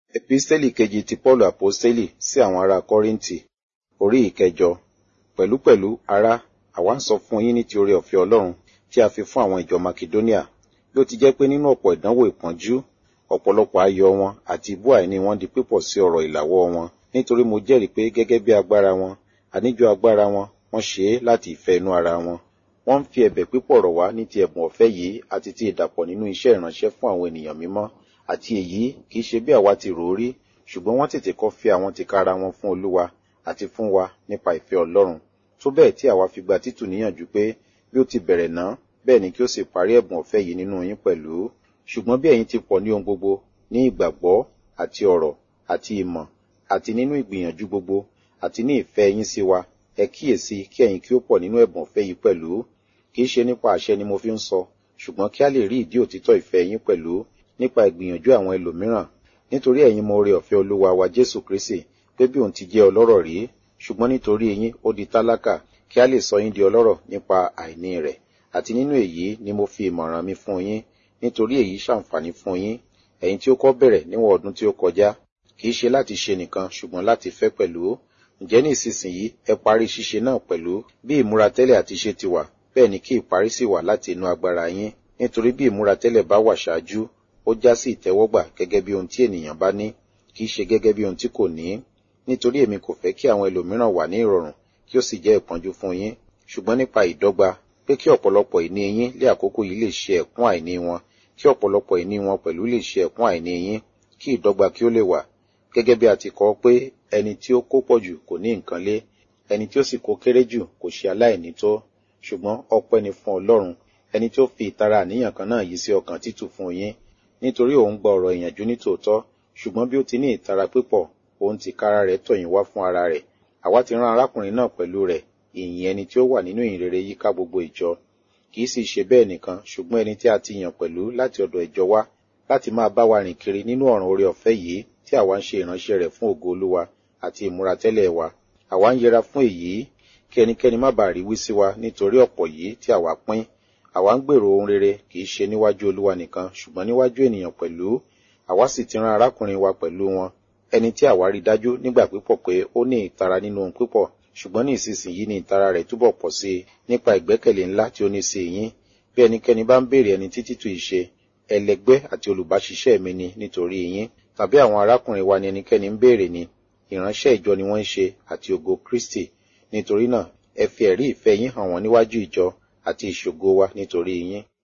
Epistẹ́lì kejì ti Pọ́ọ̀lù Àpọ́stélì sí àwọn ará Kọ́ríńtì, orí ìkẹjọ. Pẹ̀lúpẹ̀lú, ará, àwa ń sọ fún yín ní ti oore ọ̀fẹ́ Ọlọ́run tí a fi fún àwọn ìjọ Makedóníà. Bí ó ti jẹ́ pé nínú ọ̀pọ̀ ìdánwò ìpọ́njú, ọ̀pọ̀lọpọ̀ ayọ̀ wọn àti ibú àìní wọn di pípọ̀ sí ọ̀rọ̀ ìlàwọ́ wọn. Nítorí mo jẹ́rìí pé gẹ́gẹ́ bí agbára wọn, àníjọ agbára wọn, wọ́n ṣe é láti ìfẹ́ inú ara wọn. Wọ́n ń fi ẹ̀bẹ̀ pípọ̀ rọ̀ wá ní ti ẹ̀bùn ọ̀fẹ́ yìí àti ti ìdàpọ̀ nínú iṣẹ́ ìránṣẹ́ fún àwọn ènìyàn mímọ́. Àti èyí kìí ṣe bí àwa ti rò ó rí, ṣùgbọ́n wọ́n tètè kọ́ fi àwọn tìkára wọn fún Olúwa àti fún wa nípa ìfẹ́ Ọlọ́run. Tó bẹ́ẹ̀ tí àwa fi gba Títù níyànjú pé bí ó ti bẹ̀rẹ̀ náà, bẹ́ẹ̀ ni kí ó sì parí ẹ̀bùn ọ̀fẹ́ yìí nínú yín pẹ̀lú. Ṣùgbọ́n bí ẹ̀yin ti pọ̀ ní ohun gbogbo, ní ìgbàgbọ́ àti ọ̀rọ̀ àti ìmọ̀ àti nínú ìgbìyànjú gbogbo àti ní ìfẹ́ yín sí wa, ẹ kíyèsí kí ẹ̀yin kí ó pọ̀ nínú ẹ̀bùn ọ̀fẹ́ yìí pẹ̀lú. Kìí ṣe nípa àṣẹ ni mo fi ń sọ, ṣùgbọ́n kí a lè rí ìdí òtítọ́ ìfẹ́ yín pẹ̀lú nípa ìgbìyànjú àwọn ẹlòmíràn. Nítorí ẹ̀yin mọ oore ọ̀fẹ́ Olúwa wa Jésù Kristi pé bí òun ti jẹ́ ọlọ́rọ̀ rí, ṣùgbọ́n nítorí yín ó di tálákà kí a lè sọ yín di ọlọ́rọ̀ nípa àìní rẹ̀. Àti nínú èyí ni mo fi ìmọ̀ràn mi fún yín, nítorí èyí ṣàǹfààní fún yín. Ẹ̀yin tí ó kọ́ bẹ̀rẹ̀ níwọ̀n ọdún tí ó kọjá, kìí ṣe láti ṣe nìkan ṣùgbọ́n láti fẹ́ pẹ̀lú. Ǹjẹ́ ní ìsinsìnyí ẹ parí ṣíṣe náà pẹ̀lú bí ìmúra tẹ́lẹ̀ àti ṣe ti wà, bẹ́ẹ̀ ni kí ìparí sì wà láti inú agbára yín. Nítorí bí ìmúra tẹ́lẹ̀ bá wà ṣáájú, ó já sí ìtẹ́wọ́gbà gẹ́gẹ́ bí ohun tí ènìyàn bá ní, kìí ṣe gẹ́gẹ́ bí ohun tí kò ní. Nítorí èmi kò fẹ́ kí àwọn ẹlòmíràn wà ní ìrọ̀rùn kí ó sì jẹ́ ìpọ́njú fún yín, ṣùgbọ́n nípa ìdọ́gba, pé kí ọ̀pọ̀lọpọ̀ ìní yín lé àkókò yìí lè ṣe ẹ̀kún àìní wọn, kí ọ̀pọ̀lọpọ̀ ìní wọn pẹ̀lú lè ṣe ẹ̀kún àìní yín, kí ìdọ́gba kí ó lè wà. Gẹ́gẹ́ bí a ti kọ pé ẹni tí ó kó pọ̀ jù kò ní nǹkan lé, ẹni tí ó sì kó kéré jù kò ṣe aláìní tó. Ṣùgbọ́n ọpẹ́ ni fún Ọlọ́run, ẹni tí ó fi ìtara àníyàn kan náà yí sí ọkàn Títù fún yín. Nítorí òun gba ọ̀rọ̀ ìyànjú ní tòótọ́, ṣùgbọ́n bí ó ti ní ìtara pípọ̀, òun tìkára rẹ̀ tọ̀ yín wá fún ara rẹ̀. Àwa ti rán arákùnrin náà pẹ̀lú rẹ̀, ìyìn ẹni tí ó wà nínú ìyìnrere yíká gbogbo ìjọ. Kìí sì ṣe bẹ́ẹ̀ nìkan, ṣùgbọ́n ẹni tí a ti yàn pẹ̀lú láti ọ̀dọ̀ ìjọ wá, láti máa bá wa rìn kiri nínú ọ̀ràn oore ọ̀fẹ́ yìí tí àwa ń ṣe ìránṣẹ́ rẹ̀ fún ògo Olúwa àti ìmúratẹ́lẹ̀ wa. Àwa ń yẹra fún èyí, kí ẹnikẹ́ni má bàa rí wí sí wa nítorí ọ̀pọ̀ yìí tí àwa pín. Àwa ń gbèrò ohun rere kìí ṣe níwájú Olúwa nìkan, ṣùgbọ́n níwájú ènìyàn pẹ̀lú. Àwa sì ti rán arákùnrin wa pẹ̀lú wọn, ẹni tí àwa rí dájú nígbà pípọ̀ pé ó ní ìtara nínú ohun pípọ̀, ṣùgbọ́n ní ìsinsìnyí ni ìtara rẹ̀ túbọ̀ pọ̀ sí i nípa ìgbẹ́kẹ̀lé ńlá tí ó ní sí yín. Bí ẹnikẹ́ni bá ń béèrè ẹni tí Títù yìí ṣe, ẹlẹgbẹ́ àti olùbáṣiṣẹ́ mi ni nítorí yín. Tàbí àwọn arákùnrin wa ni ẹnikẹ́ni ń béèrè ni, ìránṣẹ́ ìjọ ni wọ́n ń ṣe àti ògo Kristi. Nítorí náà, ẹ fi ẹ̀rí ìfẹ́ yín hàn wọ́n níwájú ìjọ àti ìṣògo wa nítorí yín.